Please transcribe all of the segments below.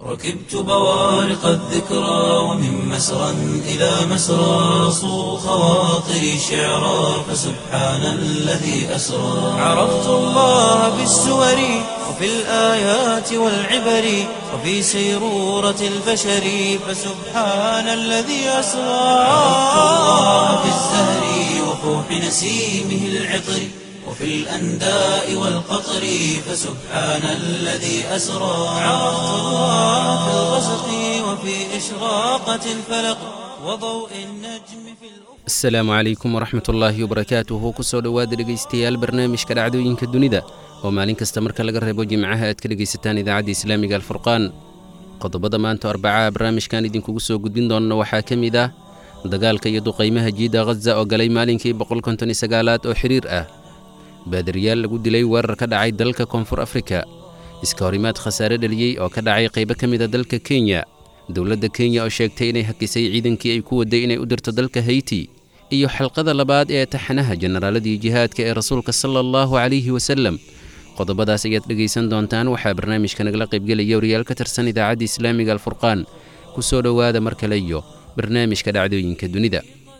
ركبت بوارق الذكرى ومن مسرى إلى مسرى صو خواطري شعرا فسبحان الذي أسرى عرفت الله بالسور وفي الآيات والعبر وفي سيرورة البشر فسبحان الذي أسرى عرفت الله بالزهر وفوح نسيمه العطر وفي الأنداء والقطر فسبحان الذي أسرى عرفت الله في الغسق وفي إشراقة الفلق وضوء النجم في الأفق asalaamu calaykum waraxmat ullaahi wabarakaatuhu kusoo dhowaada dhegaystayaal barnaamijka dhacdooyinka dunida oo maalin kasta marka laga reebo jimcaha aad ka dhegaysataan idaacadda islaamiga alfurqaan qodobada maanta arbacaha barnaamijkan idinkugu soo gudbin doonna waxaa ka mid ah dagaalka iyo duqaymaha jiida khaza oo galay maalinkii boqolkontonisagaalaad oo xiriir ah baadariyaal lagu dilay weerar ka dhacay dalka koonfur afrika iska horimaad khasaare dhaliyey oo ka dhacay qaybo ka mid a dalka kenya dowladda kenya oo sheegtay inay hakisay ciidankii ay ku waday inay u dirto dalka hayti iyo xalqada labaad ee taxanaha jenaraaladii jihaadka ee rasuulka sala allahu calayhi wasalem qodobadaas ayaad dhegaysan doontaan waxaa barnaamijka nagala qaybgelaya wariyaal ka tirsan idaacadda islaamiga alfurqaan ku soo dhowaada mar kale iyo barnaamijka dhacdooyinka dunida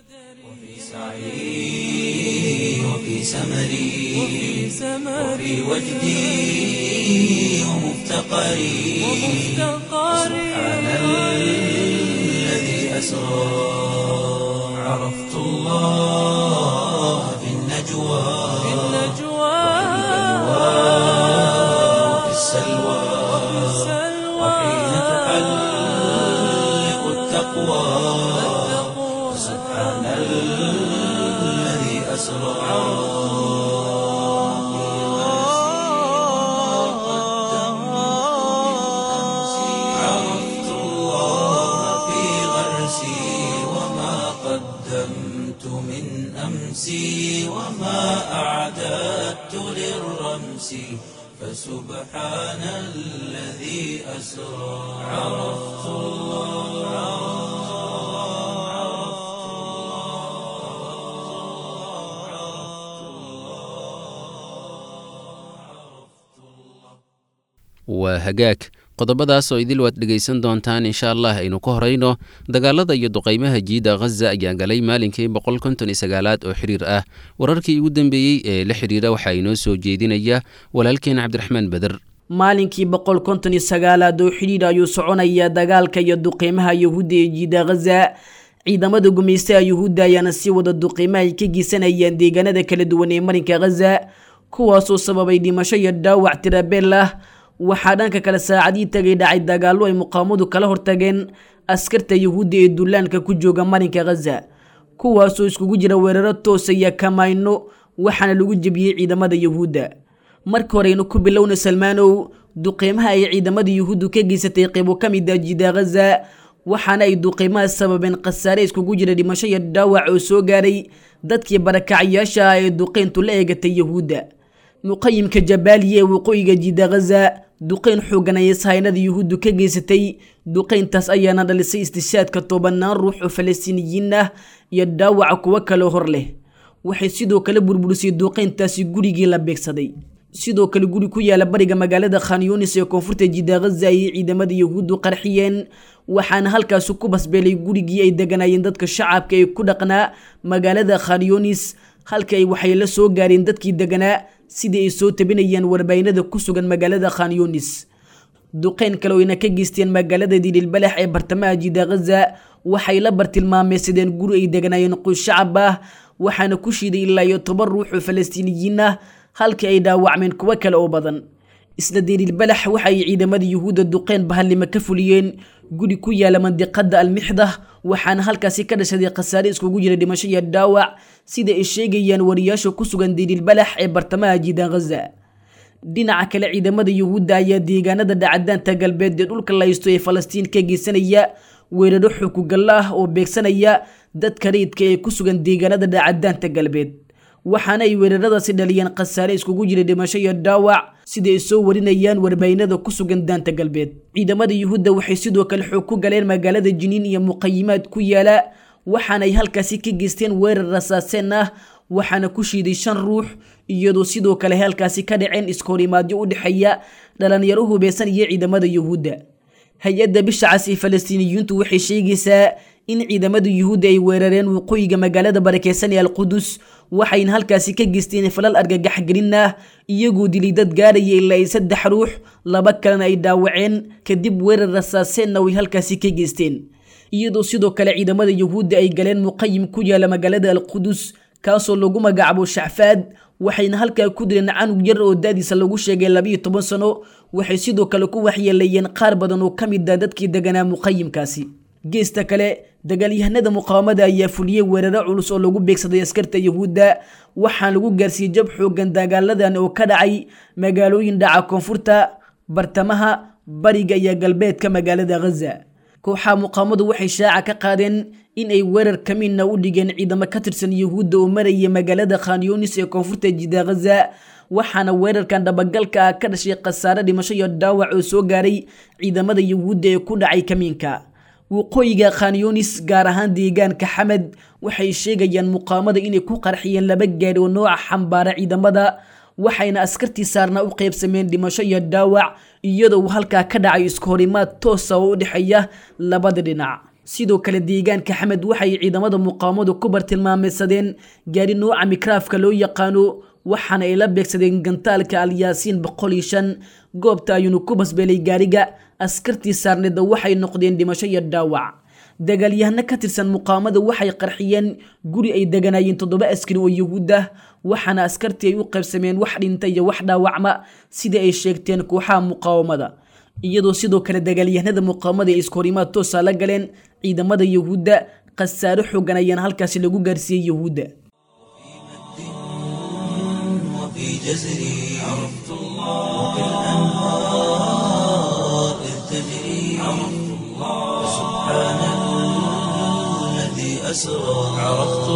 سعي وفي سمري وفي وجدي ومفتقري سبحان الذي أسرى عرفت الله في النجوى وفي السلوى وحين تحلق التقوى سبحان الذي أسرى عرفت الله في غرسي وما قدمت من أمسي وما أعددت للرمس فسبحان الذي أسرى عرفت waa hagaag qodobadaas oo idil waad dhegaysan doontaan insha allah aynu ka horayno dagaalada iyo duqaymaha jiida khaza ayaa galay maalinkii boqol konton iyo sagaalaad oo xiriir ah wararkii ugu dambeeyey ee la xidhiira waxaa inoo soo jeedinaya walaalkeen cabdiraxmaan beder maalinkii boqol konton iyo sagaalaad oo xidhiidh ayuu soconaya dagaalka iyo duqiimaha yuhuudda ee jiida khaza ciidamada gumaystaha yuhuudda ayaana sii wada duqiimaha ay ka geysanayaan deegaanada kala duwan ee marinka khaza kuwaasoo sababay dhimasho iyo dhaawac tirabeel ah waxaa dhanka kale saacadii tagay dhacay dagaallo ay muqaawamadu kala hortageen askarta yuhuudda ee dullaanka ku jooga marinka khaza kuwaasoo iskugu jira weeraro toosa iyo kamayno waxaana lagu jebiyey ciidamada yuhuudda marka horeynu ku bilowna salmaanow duqeymaha ay ciidamada yuhuuddu ka geysatay qaybo ka mid ah jida khaza waxaana ay duqeymaha sababeen khasaare iskugu jira dhimasho iyo dhaawac oo soo gaaray dadkii barakacayaasha ah ee duqeyntu la eegatay yuhuudda muqayimka jabaaliya ee waqooyiga jida khaza duqeyn xoogan ayay sahaynada yuhuuddu ka geysatay duqeyntaas ayaana dhalisay istishaadka tobanaan ruux oo falastiiniyiin ah iyo dhaawaca kuwo kaleo hor leh waxay sidoo kale burburisay duqeyntaasi gurigii la beegsaday sidoo kale guri ku yaala bariga magaalada khan yunis ee koonfurta jida khaza ayay ciidamada yuhuuddu qarxiyeen waxaana halkaasi ku basbeelay gurigii ay deganayeen dadka shacabka ee ku dhaqnaa magaalada khan yunis halka ay waxay la soo gaareen dadkii deganaa sidii ay soo tabinayaan warbaahinada ku sugan magaalada khan yunis duqeyn kale oyna ka geysteen magaalada diililbalax ee bartamaha jida khaza waxay la bartilmaameysadeen guri ay deganaayeen qoys shacab ah waxaana ku shiiday ilaa iyo toban ruux oo falastiiniyiin ah halkii ay dhaawacmeen kuwo kale oo badan isla diililbalax waxaay ciidamada yuhuudda duqeyn bahallimo ka fuliyeen guri ku yaala mandiqada almixdah waxaana halkaasi ka dhashaday khasaare iskugu jira dhimasho iyo dhaawac sida ay sheegayaan wariyaasha ku sugan diililbalax ee bartamaha jiidan khaza dhinaca kale ciidamada yuhuudda ayaa deegaanada dhacadaanta galbeed ee dhulka laysto ee falastiin ka geysanaya weeraro xukugallo ah oo beegsanaya dadka rayidka ee ku sugan deegaanada dhacadaanta galbeed waxaana ay weeraradaasi dhaliyeen khasaare iskugu jira dhimasho iyo dhaawac sida ay soo warinayaan warbaahinada ku sugan daanta galbeed ciidamada yuhuudda waxay sidoo kale xoog ku galeen magaalada jiniin iyo muqayimaad ku yaala waxaana ay halkaasi ka geysteen weerar rasaaseen ah waxaana ku shiiday shan ruux iyadoo sidoo kale halkaasi ka dhaceen iskoorimaadyo u dhexeeya dhalinyaro hubeysan iyo ciidamada yuhuudda hay-adda bisha cas ee falastiiniyiintu waxay sheegaysaa in ciidamada yuhuudda ay weerareen waqooyiga magaalada barakeysan ee alqudus waxayna halkaasi ka geysteen falal argagaxgelin ah iyagoo dilay dad gaaraya ilaa ay saddex ruux laba kalena ay dhaawaceen kadib weerar rasaaseenna way halkaasi ka geysteen iyadoo sidoo kale ciidamada yuhuudda ay galeen muqayim ku yaala magaalada alqudus kaasoo lagu magacaabo shacfaad waxayna halkaa ku dileen canug yar oo daadiisa lagu sheegay labiiyo toban sano waxay sidoo kale ku waxyeeleeyeen qaar badan oo ka mid ah dadkii deganaa muqayimkaasi geesta kale dagaalyahanada muqaawamada ayaa fuliyey weeraro culus oo lagu beegsaday askarta yuhuudda waxaan lagu gaarsiiyey jab xoogan dagaaladan oo ka dhacay magaalooyin dhaca koonfurta bartamaha bariga iyo galbeedka magaalada ghaza kooxaha muqaawamadu waxay shaaca ka qaadeen in ay weerar kamiinna u dhigeen ciidamo ka tirsan yuhuudda oo maraya magaalada khanyunis ee koonfurta jida ghaza waxaana weerarkan dhabagalka ah ka dhashay khasaare dhimasho iyo dhaawac oo soo gaaray ciidamada yuhuudda ee ku dhacay kamiinka waqooyiga khanyunis gaar ahaan deegaanka xamed waxay sheegayaan muqaamada inay ku qarxiyeen laba gaadhi oo nooca xambaara ciidamada waxayna askartii saarnaa u qaybsameen dhimasho iyo dhaawac iyadoo halkaa ka dhacay isku horimaad toosa oo u dhexeeya labada dhinac sidoo kale deegaanka xamed waxay ciidamada muqaamadu ku bartilmaameysadeen gaadhi nooca mikraafka loo yaqaano waxaana ay la beegsadeen gantaalka alyaasiin boqol iyo shan goobta ayuunu ku basbeelay gaariga askartii saarneedda waxay noqdeen dhimasho iyo dhaawac dagaalyahano ka tirsan muqaamada waxay qarxiyeen guri ay deganaayeen toddoba askari oo yuhuud ah waxaana askartii ay u qaybsameen wax dhinta iyo wax dhaawacma sidai ay sheegteen kooxaha muqaawamada iyadoo sidoo kale dagaalyahanada muqaawamada ay iskahorimaad toosa la galeen ciidamada yuhuudda khasaaro xoogan ayaana halkaasi lagu gaarsiiyey yuhuudda وفي جزري عرفت الله وبالأنهار إذ تجري عرفت الله سبحان الذي أسرى عرفت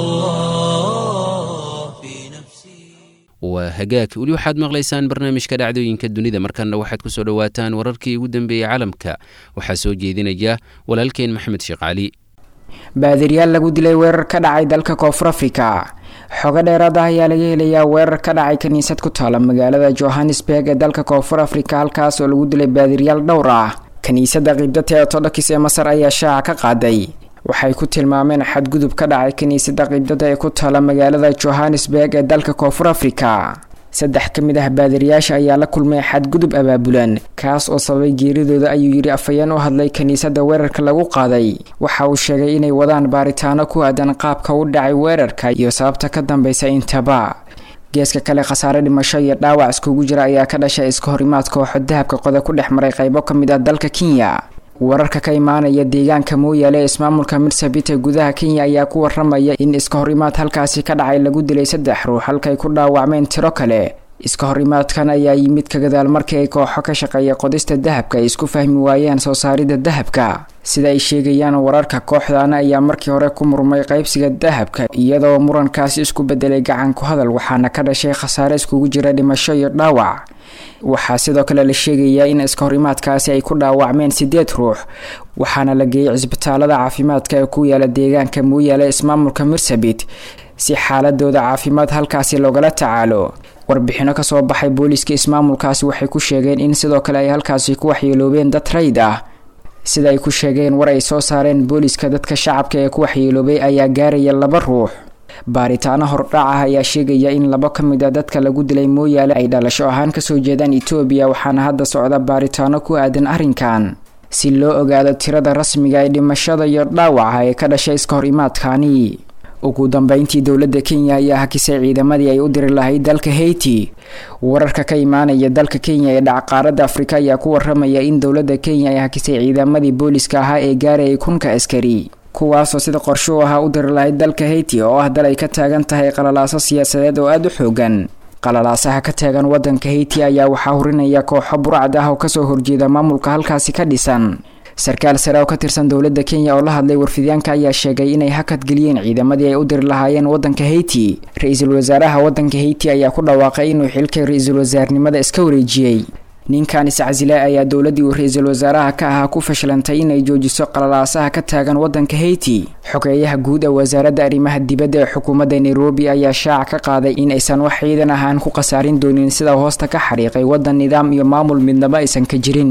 الله في نفسي waa hagaag weli waxaad maqlaysaan barnaamijka dhacdooyinka dunida markanna waxaad ku soo dhowaataan wararkii ugu dambeeyey caalamka waxaa soo jeedinaya walaalkeen maxamed sheekh cali baadiryaal lagu dilay weerar ka dhacay dalka koonfur afrika xogo dheeraad ah ayaa laga helayaa weerar ka dhacay kiniisad ku taala magaalada johannesburg ee dalka koonfur afrika halkaas oo lagu dilay baadiryaal dhowr ah kiniisadda qiibdata ee ortodokis ee masar ayaa shaaca ka qaaday waxay ku tilmaameen xadgudub ka dhacay kiniisadda qiibdada ee ku taala magaalada johannesburg ee dalka koonfur afrika saddex ka mid ah baadiriyaasha ayaa la kulmay xadgudub abaabulan kaas oo sababay geeridooda ayuu yidhi afhayeen u hadlay kiniisadda weerarka lagu qaaday waxa uu sheegay inay wadaan baaritaano ku aadan qaabka u dhacay weerarka iyo sababta ka dambeysa intaba geeska kale khasaare dhimasho iyo dhaawac iskugu jira ayaa ka dhashay iska horimaad kooxo dahabka qoda ku dhex maray qaybo ka mid ah dalka kenya wararka ka imaanaya deegaanka mooyaale ee ismaamulka mirsabit ee gudaha kenya ayaa ku waramaya in iska horimaad halkaasi ka dhacay lagu dilay saddex ruux halkay ku dhaawacmeen tiro kale iska horimaadkan ayaa yimid ka gadaal markii ay kooxo ka shaqeeya qodista dahabka ay isku fahmi waayeen soo saaridda dahabka sida ay sheegayaan wararka kooxdaana ayaa markii hore ku murmay qaybsiga dahabka iyadoo murankaasi isku bedelay gacan ku hadal waxaana ka dhashay khasaare iskugu jira dhimasho iyo dhaawac waxaa sidoo kale la sheegayaa in iska horimaadkaasi ay ku dhaawacmeen sideed ruux waxaana la geeyay cisbitaalada caafimaadka ee ku yaala deegaanka mooyaale ismaamulka mirsabit si xaaladooda caafimaad halkaasi loogala tacaalo warbixino kasoo baxay booliiska ismaamulkaasi waxay ku sheegeen in sidoo kale ay halkaasi ku waxyeeloobeen dad rayd ah sida ay ku sheegeen war ay soo saareen booliiska dadka shacabka ee ku waxyeeloobay ayaa gaaraya laba ruux baaritaano hordhac ah ayaa sheegaya in labo ka mid a dadka lagu dilay mooyaale ay dhalasho ahaan kasoo jeedaan etoobiya waxaana hadda socda baaritaano ku aadan arrinkan si loo ogaado tirada rasmiga ee dhimashada iyo dhaawaca ee ka dhashay iska hor imaadkaani ugu dambeyntii dowladda kenya ayaa hakisay ciidamadii ay u diri lahayd dalka haiti wararka ka imaanaya dalka kenya ee dhacqaaradda afrika ayaa ku waramaya in dowladda kenya ay hakisay ciidamadii booliska ahaa ee gaarayay kunka askari kuwaasoo sida qorsho u ahaa u diri lahayd dalka haiti oo ah dal ay ka taagan tahay qalalaaso siyaasadeed oo aada u xoogan qalalaasaha ka taagan wadanka haiti ayaa waxaa hurinaya kooxo burcad ah oo kasoo horjeeda maamulka halkaasi ka dhisan sarkaal sare oo ka tirsan dowladda kenya oo la hadlay warfidyaanka ayaa sheegay inay hakad geliyeen ciidamadii ay u diri lahaayeen wadanka haiti ra-iisul wasaaraha wadanka haiti ayaa ku dhawaaqay inuu xilka ra-iisul wasaarnimada iska wareejiyey ninkan iscasile ayaa dowladdii uu ra-iisul wasaaraha ka ahaa ku fashilantay inay joojiso qalalaasaha ka taagan wadanka haiti xogeeyaha guud ee wasaaradda arrimaha dibadda ee xukuumadda nairobi ayaa shaaca ka qaaday in aysan wax ciidan ahaan ku khasaarin doonin sida hoosta ka xariiqay wadan nidaam iyo maamul midnaba aysan ka jirin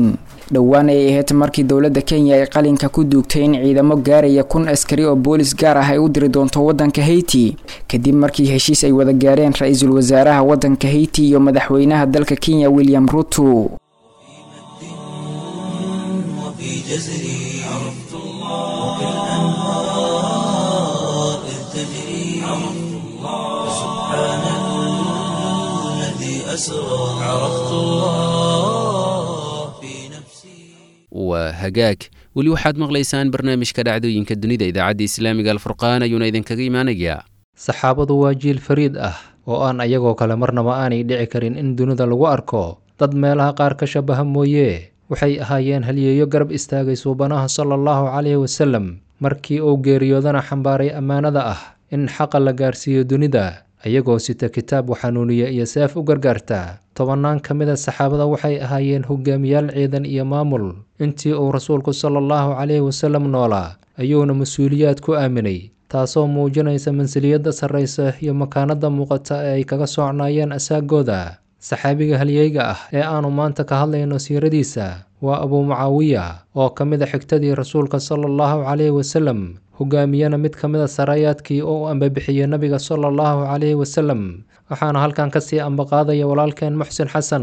dhowaan ay ahayd markii dowladda kenya ay qalinka ku duugtay in ciidamo gaaraya kun askari oo boolis gaar ah ay u diri doonto wadanka haiti kadib markii heshiis ay wada gaareen ra-iisul wasaaraha wadanka haiti iyo madaxweynaha dalka kenya william ruto وفي جزري عرفت الله وكالأنهار إذ تجري عرفت الله سبحان الذي أسرى عرفت الله في نفسي waa hagaag weli waxaad maqlaysaan barnaamijka dhacdooyinka dunida idaacadda islaamiga alfurqaan ayuuna idinkaga imaanayaa saxaabadu waa jiil fariid ah oo aan ayagoo kale marnaba aanay dhici karin in dunida lagu arko dad meelaha qaar ka shabaha mooye waxay ahaayeen halyeeyo garab istaagay suubanaha sala allahu caleyhi wasalem markii uu geeriyoodana xambaaray ammaanada ah in xaqa la gaarsiiyo dunida ayagoo sita kitaab xanuuniya iyo seef u gargaarta tobannaan ka mid a saxaabada waxay ahaayeen hogaamiyaal ciidan iyo maamul intii uu rasuulku sala allahu caleyhi wasalem noolaa ayuuna mas-uuliyaad ku aaminay taasoo muujinaysa mansiliyadda sarraysa iyo makaanada muuqata ee ay kaga socnaayeen asaagooda saxaabiga halyeyga ah ee aanu maanta ka hadlayno siiradiisa waa abuu mucaawiya oo ka mid a xigtadii rasuulka sala allahu caleyhi wasalem hogaamiyana mid ka mid a sarayaadkii oo u ambabixiyey nabiga sala allahu caleyhi wasalem waxaana halkan kasii ambaqaadaya walaalkeen muxsin xasan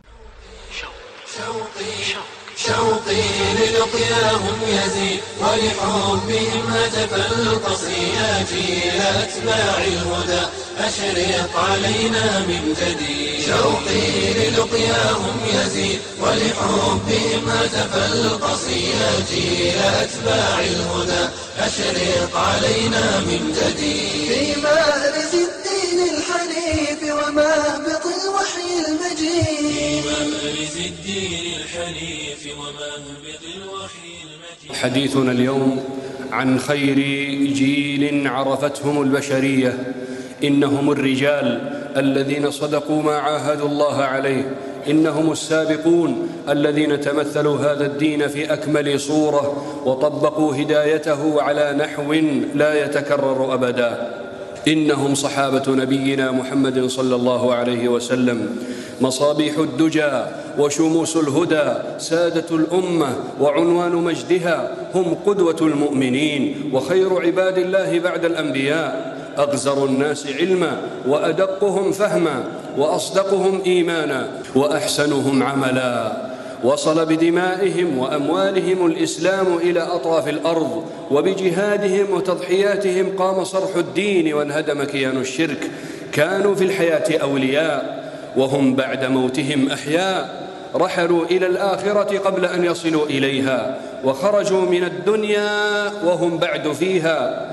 شوقي للقياهم يزيد ولحبهم هتف القصي جيل أتباع الهدى أشرق علينا من جديد شوقي للقياهم يزيد ولحبهم هتف القصي جيل أتباع الهدى أشرق علينا من جديد في مأرز الدين الحنيف ومهبط الوحي المجيد في مأرز الدين الحنيف ومهبط الوحي المجيد حديثنا اليوم عن خير جيل عرفتهم البشريه انهم الرجال الذين صدقوا ما عاهدوا الله عليه انهم السابقون الذين تمثلوا هذا الدين في اكمل صوره وطبقوا هدايته على نحو لا يتكرر ابدا انهم صحابه نبينا محمد صلى الله عليه وسلم مصابيح الدجى وشموس الهدى سادة الأمة وعنوان مجدها هم قدوة المؤمنين وخير عباد الله بعد الأنبياء أغزر الناس علما وأدقهم فهما وأصدقهم إيمانا وأحسنهم عملا وصل بدمائهم وأموالهم الإسلام إلى أطراف الأرض وبجهادهم وتضحياتهم قام صرح الدين وانهدم كيان الشرك كانوا في الحياة أولياء وهم بعد موتهم أحياء رحلوا إلى الآخرة قبل أن يصلوا إليها وخرجوا من الدنيا وهم بعد فيها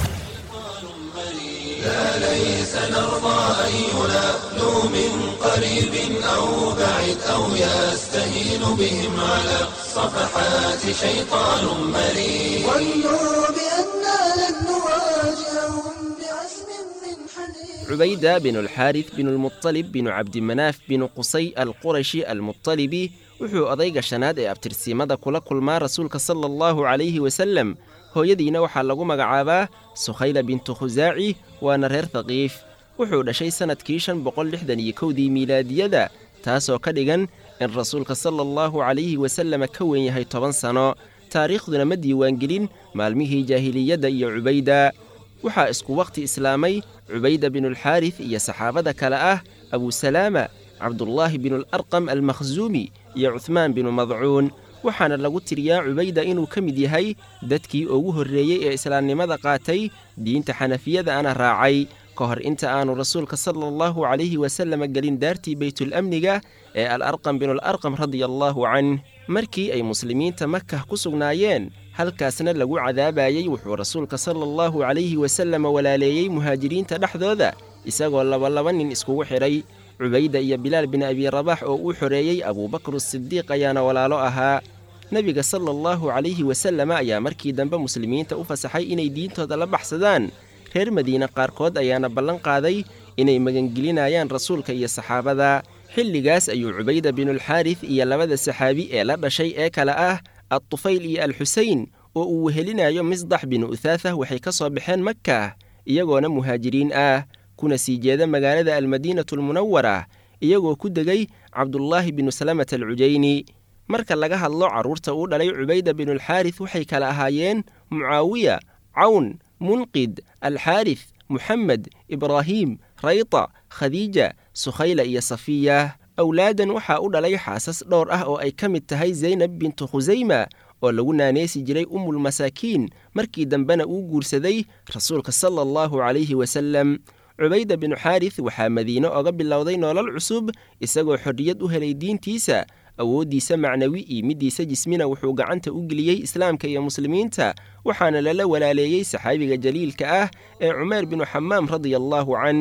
لا ليس نرضى أن ينالوا من قريب أو بعيد أو يستهين بهم على صفحات شيطان مريد ظنوا بأننا لن نواجههم بعزم من حديد عبيدة بن الحارث بن المطلب بن عبد مناف بن قصي القرشي المطلبي wuxuu odayga shanaad ee abtirsiimada kula kulmaa rasuulka sala allahu calayhi wasalem hooyadiina waxaa lagu magacaabaa sukhayla bintu khusaaci waana reer thaqiif wuxuu dhashay sannadkii shan boqol lixdan iyo kowdii miilaadiyada taasoo ka dhigan in rasuulka sala allahu calayhi wasalama ka weyn yahay toban sano taariikhduna ma diiwaangelin maalmihii jaahiliyadda iyo cubayda waxaa isku wakhti islaamay cubayda binulxaaris iyo saxaabada kale ah abusalaama cabdullaahi binularqam almakhsuumi iyo cuhmaan binu madcuun waxaana lagu tiriyaa cubayda inuu ka mid yahay dadkii ugu horreeyey ee islaamnimada qaatay diinta xanafiyada ana raacay ka hor inta aanu rasuulka sala allahu calayhi wasalama gelin daartii beytulamniga ee alarqam binularqam radia allaahu canh markii ay muslimiinta makah ku sugnaayeen halkaasna lagu cadaabayey wuxuu rasuulka sala allahu calayhi wasalama walaaleeyey muhaajiriinta dhexdooda isagoo labalaba nin iskugu xidhay cubayda iyo bilaal bin abi rabax oo uu xoreeyey abuubakr sidiiq ayaana walaalo ahaa nebiga sala allahu calayhi wasalama ayaa markii dambe muslimiinta u fasaxay inay diintooda la baxsadaan reer madiine qaarkood ayaana ballan qaaday inay magangelinayaan rasuulka iyo saxaabada xilligaas ayuu cubayda binulxaaris iyo labada saxaabi ee la dhashay ee kale ah adtufayl iyo alxuseyn oo uu wehelinayo misdax binu uthaafah waxay ka soo baxeen makah iyagoona muhaajiriin ah kuna sii jeeda magaalada almadiinatu almunawara iyagoo ku degay cabdullaahi binu salamata alcujayni marka laga hadlo carruurta uu dhalay cubayda binulxaaris waxay kala ahaayeen mucaawiya cawn munqid alxaaris muxamed ibraahiim rayta khadiija sukhayla iyo safiya awlaadan waxaa u dhalay xaasas dhowr ah oo ay ka mid tahay zaynab bintu khusayma oo lagu naaneysi jiray umulmasaakiin markii dambena uu guursaday rasuulka sala allahu calayhi wasallam cubayda binu xaaris waxaa madiine oga bilowday nolol cusub isagoo xorriyad u helay diintiisa awooddiisa macnawi iyo middiisa jismina wuxuu gacanta u geliyey islaamka iyo muslimiinta waxaana lala walaaleeyey saxaabiga jaliilka ah ee cumeer binu xamaam radia allaahu canh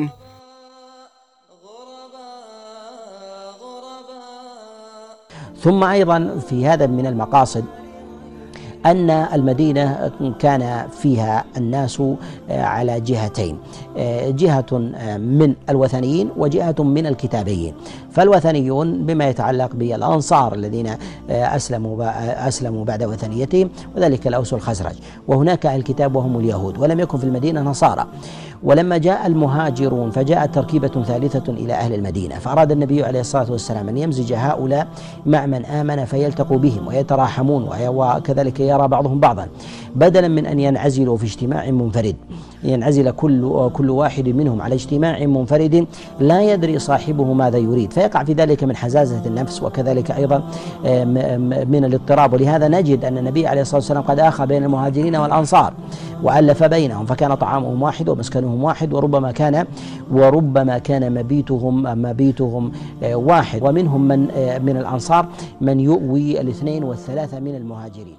ثم أيضا في هذا من المقاصد أن المدينة كان فيها الناس على جهتين جهة من الوثنيين وجهة من الكتابيين فالوثنيون بما يتعلق بالأنصار الذين أسلموا أسلموا بعد وثنيتهم وذلك الأوس والخزرج وهناك الكتاب وهم اليهود ولم يكن في المدينة نصارى ولما جاء المهاجرون فجاءت تركيبة ثالثة إلى أهل المدينة فأراد النبي عليه الصلاة والسلام أن يمزج هؤلاء مع من آمن فيلتقوا بهم ويتراحمون وكذلك يرى بعضهم بعضا بدلا من أن ينعزلوا في اجتماع منفرد ينعزل كل كل واحد منهم على اجتماع منفرد لا يدري صاحبه ماذا يريد فيقع في ذلك من حزازة النفس وكذلك أيضا من الاضطراب ولهذا نجد أن النبي عليه الصلاة والسلام قد آخى بين المهاجرين والأنصار وألف بينهم فكان طعامهم واحد ومسكنهم واحد وربما كان وربما كان مبيتهم مبيتهم واحد ومنهم من من الأنصار من يؤوي الاثنين والثلاثة من المهاجرين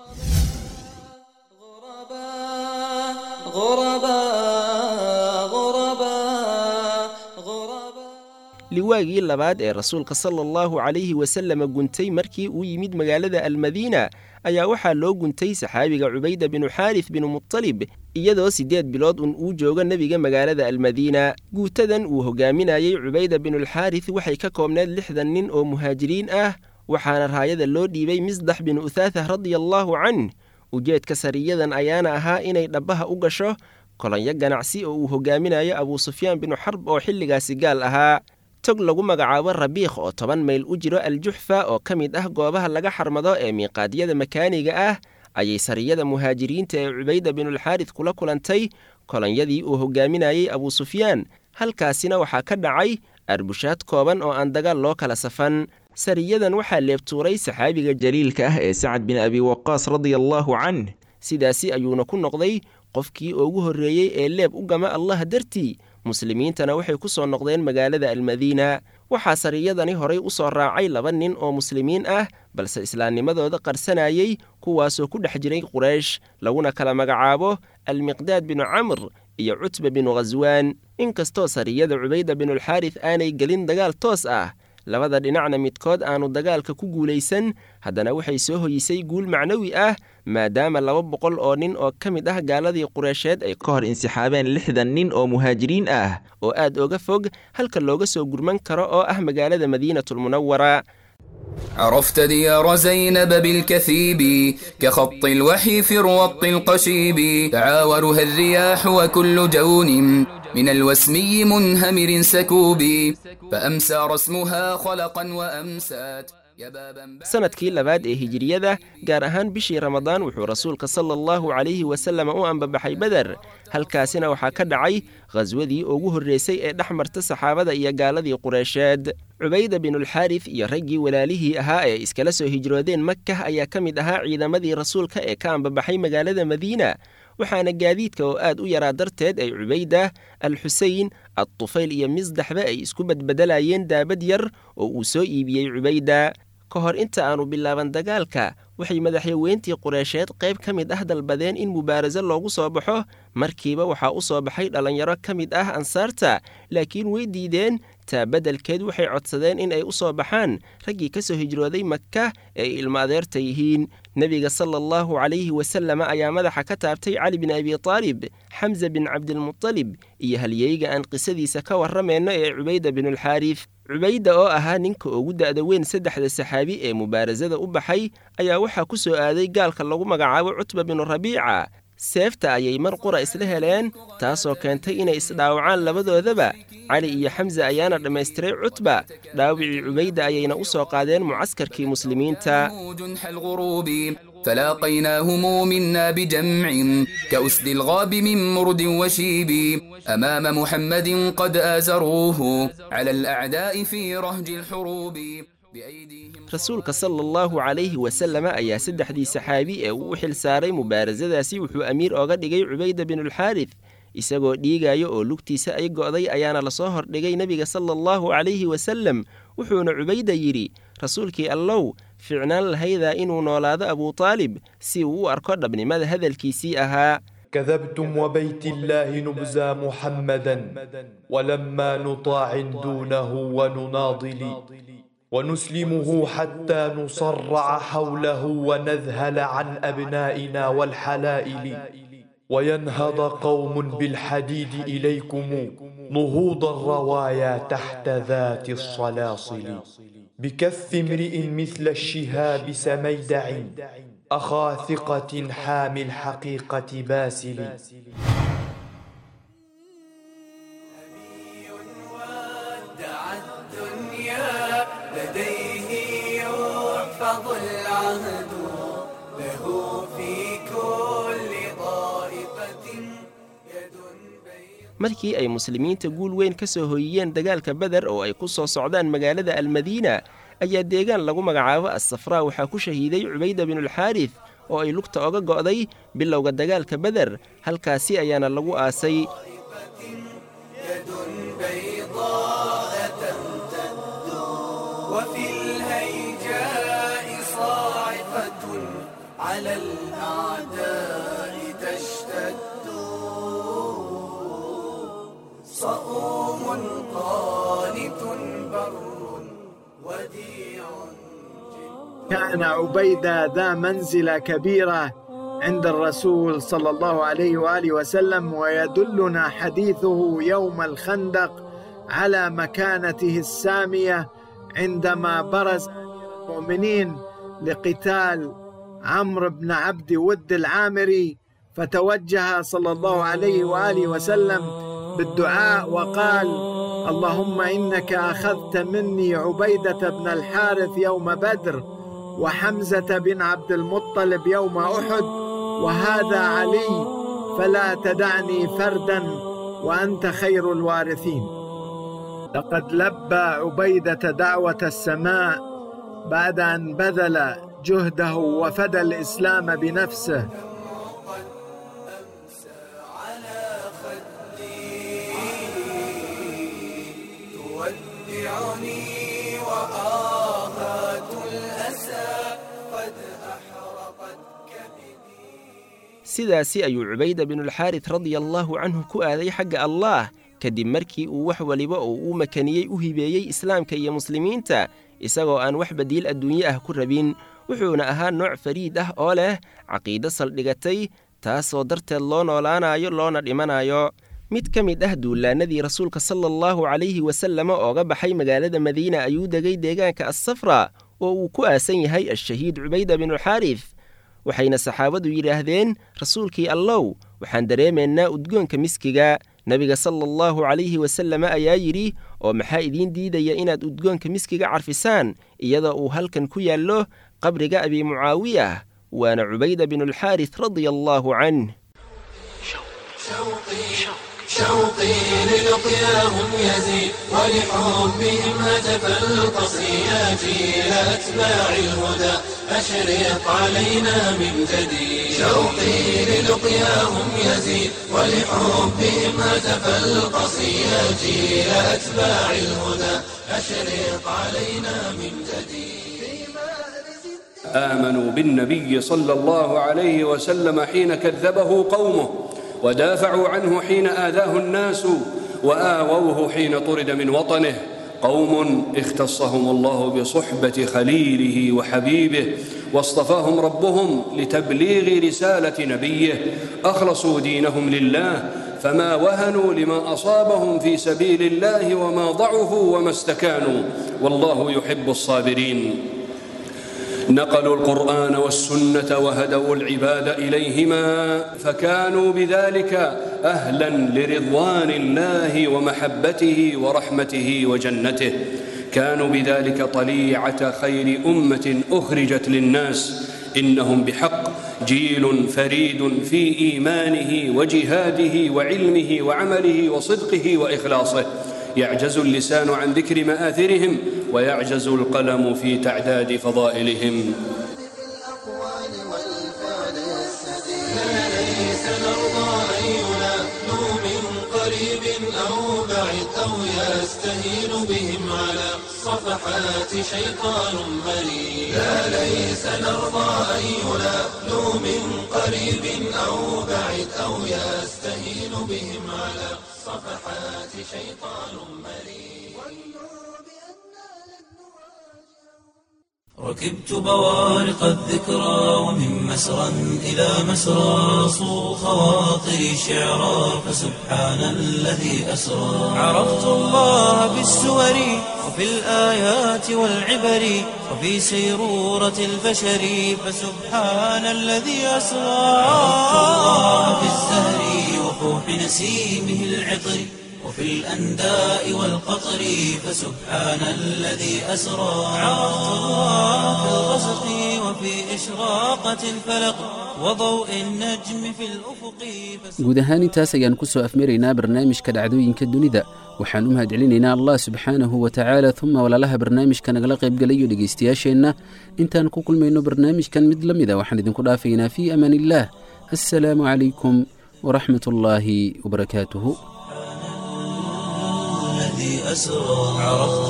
liwaagii labaad ee rasuulka sala allahu calayhi wasalama guntay markii uu yimid magaalada almadiina ayaa waxaa loo guntay saxaabiga cubayda binu xaaris binu mutalib iyadoo siddeed bilood un uu joogo nebiga magaalada almadiina guutadan uu hogaaminayey cubayda binulxaaris waxay ka koobneed lixdan nin oo muhaajiriin ah waxaana raayada loo dhiibay misdax binu uthaatha radia allaahu canh ujeedka sariyadan ayaana ahaa inay dhabbaha u gasho kolonyo ganacsi oo uu hogaaminayo abuu sufyaan binu xarb oo xilligaasi gaal ahaa tog lagu magacaabo rabiikh oo toban mayl u jiro aljuxfa oo ka mid ah goobaha laga xarmado ee miiqaadyada makaaniga ah ayay sariyada muhaajiriinta ee cubayda binulxaaris kula kulantay kolonyadii uu hogaaminayey abuu sufyaan halkaasina waxaa ka dhacay arbushaad kooban oo aan dagaal loo kala safan sariyadan waxaa leebtuuray saxaabiga jaliilka ah ee sacad bin abi waqaas radia allaahu canh sidaasi ayuuna ku noqday qofkii ugu horreeyey ee leeb u gama allah dartii muslimiintana waxay ku soo noqdeen magaalada almadiina waxaa sariyadani horay u soo raacay laba nin oo muslimiin ah balse islaamnimadooda qarsanayey kuwaasoo ku dhex jiray quraysh laguna kala magacaabo almiqdaad binu camr iyo cutba binu khaswaan inkastoo sariyada cubayda binulxaaris aanay gelin dagaal toos ah labada dhinacna midkood aanu dagaalka ku guulaysan haddana waxay soo hoyisay guul macnawi ah maadaama laba boqol oo nin oo ka mid ah gaaladii qureysheed ay ka hor insixaabeen lixdan nin oo muhaajiriin ah oo aad oga fog halka looga soo gurman karo oo ah magaalada madiinatulmunawara عرفت ديار زينب بالكثيب كخط الوحي في الرط القشيب تعاورها الرياح وكل جون من الوسمي منهمر سكوب فأمسى رسمها خلقا وأمسات sanadkii labaad ee hijiriyada gaar ahaan bishii ramadaan wuxuu rasuulka sala allahu calayhi wasallam u ambabaxay beder halkaasina waxaa ka dhacay khaswadii ugu horreysay ee dhex marta saxaabada iyo gaaladii qureysheed cubayda binulxaaris iyo raggii walaalihii ahaa ee iskala soo hijroodeen makah ayaa ka mid ahaa ciidamadii rasuulka ee ka ambabaxay magaalada madiina waxaana gaadiidka oo aad u yaraa darteed ay cubayda al xuseyn adtufayl iyo misdaxba ay isku badbedelayeen daabad yar oo uu soo iibiyey cubayda ka hor inta aanu bilaaban dagaalka waxay madaxyaweyntii qureysheed qayb ka mid ah dalbadeen in mubaaraso loogu soo baxo markiiba waxaa u soo baxay dhallinyaro ka mid ah ansaarta laakiin way diideen taa beddelkeed waxay codsadeen in ay u soo baxaan raggii ka soo hijrooday maka ee ay ilmo adeerta yihiin nebiga sala allahu calayhi wasallam ayaa madaxa ka taabtay cali bin abi taalib xamse bin cabdilmutalib iyo halyeyga aan qisadiisa ka warramayno ee cubayda binulxaaris cubayda oo ahaa ninka ugu da'da weyn saddexda saxaabi ee mubaarasada u baxay ayaa waxaa ku soo aaday gaalka lagu magacaabo cutba binu rabiica seefta ayay mar qura isla heleen taasoo keentay inay isdhaawacaan labadoodaba cali iyo xamse ayaana dhammaystiray cutba dhaawicii cubayda ayayna u soo qaadeen mucaskarkii muslimiinta جنح الغروب فلاقيناهم منا بجمع كأسد الغاب من مرد وشيب أمام محمد قد آزروه على الأعداء في رهج الحروب بأيديهم rasuulka sala allahu calayhi wasalama ayaa saddexdii saxaabi ee uu u xil saaray mubaarasadaasi wuxuu amiir ooga dhigay cubayda binulxaarif isagoo dhiigaya oo lugtiisa ay go'day ayaana lasoo hordhigay nebiga sala allahu calayhi wasalem wuxuuna cubayda yidhi rasuulkii allow ficnaan lahaydaa inuu noolaado abutaalib si uu u arko dhabnimada hadalkiisii ahaa كذبتم وبيت الله نبزى محمدا ولما نطاع دونه ونناضل ونسلمه حتى نصرع حوله ونذهل عن أبنائنا والحلائل وينهض قوم بالحديد إليكم نهوض الروايا تحت ذات الصلاصل بكف امرئ مثل الشهاب سميدع أخا ثقة حامي الحقيقة باسل ودع الدنيا لديه يحفظ العهد له في كل طائفة يد markii ay muslimiinta guul weyn ka soo hoyiyeen dagaalka beder oo ay ku soo socdaan magaalada almadiina ayaa deegaan lagu magacaabo assafraa waxaa ku shahiiday cubayda binulxaarif oo ay lugta oga go'day bilowga dagaalka beder halkaasi ayaana lagu aasay يد بيضاء تمتد وفي الهيجاء صاعقة على الأعداء تشتد صؤوم قانت بر وديع كان عبيدة ذا منزلة كبيرة عند الرسول صلى الله عليه وآله وسلم ويدلنا حديثه يوم الخندق على مكانته السامية عندما برز المؤمنين لقتال عمرو بن عبد ود العامري فتوجه صلى الله عليه وآله وسلم بالدعاء وقال اللهم إنك أخذت مني عبيدة بن الحارث يوم بدر وحمزة بن عبد المطلب يوم أحد وهذا علي فلا تدعني فردا وأنت خير الوارثين لقد لبى عبيدة دعوة السماء بعد أن بذل جهده وفدى الإسلام بنفسه تودعني وآهات الأسى قد أحرقت sidaasi ayuu cubayda binulxaaris radiallaahu canhu ku aaday xagga allaah kadib markii uu wax waliba oo uu makaniyey u hibeeyey islaamka iyo muslimiinta isagoo aan wax badiil adduunye ah ku rabin wuxuuna ahaa nooc fariid ah oo leh caqiido saldhigatay taasoo darteed loo noolaanayo loona dhimanayo mid ka mid ah duulaannadii rasuulka sala allahu calayhi wasalama ooga baxay magaalada madiina ayuu degay deegaanka assafra oo uu ku aasan yahay al-shahiid cubayda binulxaaris waxayna saxaabadu yidhaahdeen rasuulkii allow waxaan dareemaynaa udgoonka miskiga nebiga sala allahu calayhi wasalama ayaa yidhi oo maxaa idiin diidaya inaad udgoonka miskiga carfisaan iyadoo uu halkan ku yaallo qabriga abi mucaawiyah waana cubayda binulxaaris radia allaahu canh شوقي للقياهم يزيد ولحبهم هتف القصيات إلى أتباع الهدى أشرق علينا من جديد شوقي للقياهم يزيد ولحبهم هتف القصيات إلى أتباع الهدى أشرق علينا من جديد آمنوا بالنبي صلى الله عليه وسلم حين كذبه قومه ودافعوا عنه حين آذاه الناس وآووه حين طرد من وطنه قوم اختصهم الله بصحبة خليله وحبيبه واصطفاهم ربهم لتبليغ رسالة نبيه أخلصوا دينهم لله فما وهنوا لما أصابهم في سبيل الله وما ضعفوا وما استكانوا والله يحب الصابرين نقلوا القرآن والسنة وهدوا العباد إليهما فكانوا بذلك أهلا لرضوان الله ومحبته ورحمته وجنته كانوا بذلك طليعة خير أمة أخرجت للناس إنهم بحق جيل فريد في إيمانه وجهاده وعلمه وعمله وصدقه وإخلاصه يعجز اللسان عن ذكر مآثرهم ويعجز القلم في تعداد فضائلهم ليس نرضى أن ينالوا من قريب أو بعيد أو يستهين بهم على صفحات شيطان مريد لا ليس نرضى أن ينالوا من قريب أو بعيد أو يستهين بهم على صفحات شيطان مريد ركبت بوارق الذكرى ومن مسرى إلى مسرى صو خواطري شعرا فسبحان الذي أسرى عرفت الله بالسور وفي الآيات والعبر وفي سيرورة البشر فسبحان الذي أسرى عرفت الله بالزهر وفوح نسيمه العطر وفي الأنداء والقطر فسبحان الذي أسرى عرفت الله في الغسق وفي إشراقة الفلق وضوء النجم في الأفق guud ahaan intaas ayaan ku soo afmaraynaa barnaamijka dhacdooyinka dunida waxaan u mahadcelinaynaa allah subxaanahu wa tacaala uma walaalaha barnaamijka nagala qaybgalayo dhegaystayaasheenna intaan ku kulmayno barnaamijkan mid la mida waxaan idinku dhaafaynaa fii amaan illaah assalaamu calaykum waraxmat ullaahi wabarakaatuhu الذي أسرى عرفت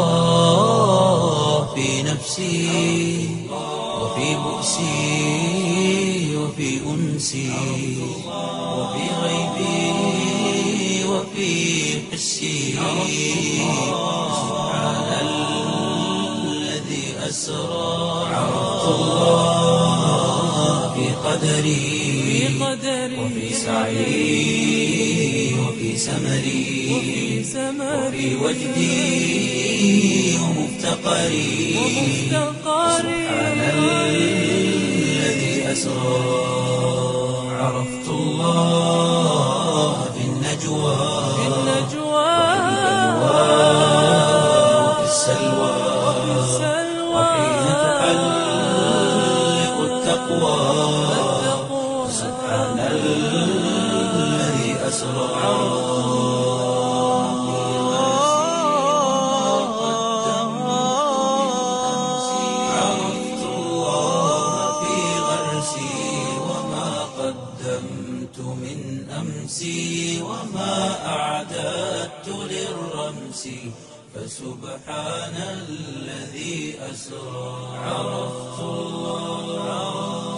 الله في نفسي وفي بؤسي وفي أنسي وفي غيبي وفي حسي سبحان الذي أسرى عرفت الله في قدري وفي سعي وفي سمري وفي وجدي ومفتقري سبحان الذي أسرى عرفت الله في النجوى وفي السلوى وحين تحلق التقوى سبحان الذي أسرى عرفت الله في غرسي وما قدمت من أمسي وما أعددت للرمس فسبحان الذي أسرى عرفت الله